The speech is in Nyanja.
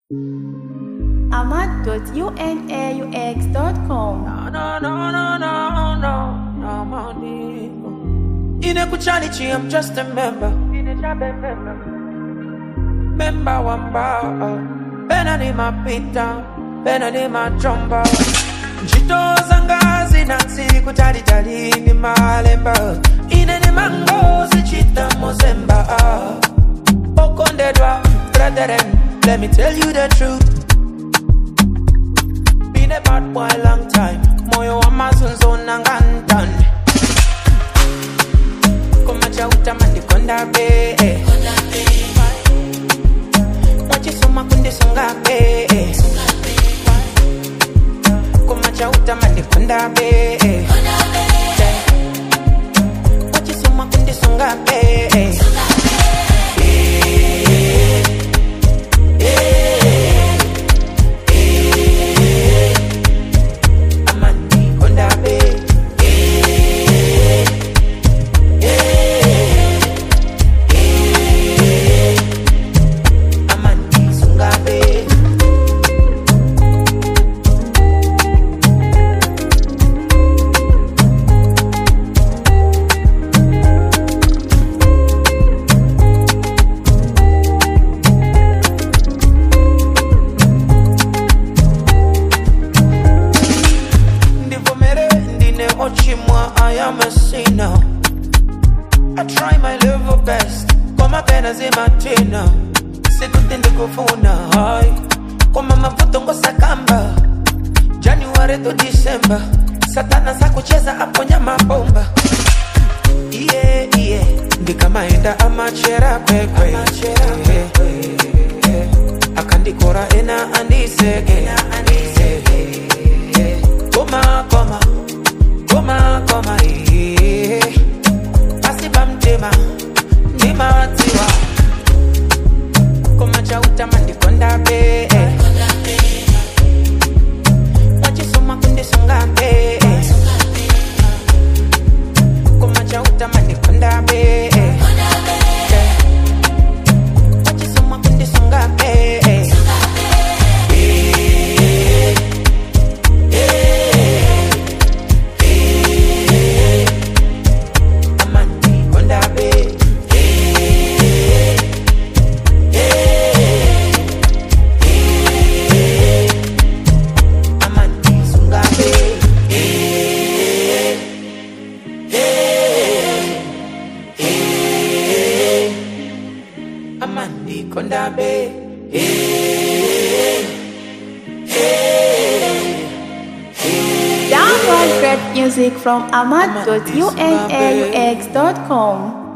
amad.unaux.com. No, no, no, no, no, no, no, money. Ine kuchanichi, I'm just a member. Member wamba, bena ni mapita, bena ni machomba. Njito zanga zinansi kutalitali ni malemba. Ine ni mango zichita mozemba. Okondedwa, brethren, let me tell you the truth. Been a bad boy long time. Moyo wa mazunzo na ngantan. Kumacha utamandi konda be. Wachisoma kundi songa be. Kumacha utamandi konda be. Wachisoma kundi songa be. Amandi konda be. Amandi sunga be. ndivomere ndine ochimwa i am a sinner i try my level best koma pena zimatina sikuti ndikufuna hai koma mavuto ngosakamba january to december satana sakucheza aponya mabomba iye iye ndikamaenda amachera kwekwe akandikora ena andiseke koma koma koma koma iye pasipa mtema ndimatiwa koma chautama ndikonda be wachisoma kundisonga be koma chautama ndikonda be wachisoma kundisonga be amandi konda be amandi sunga be amandi konda be Download great music from amad.unaux.com.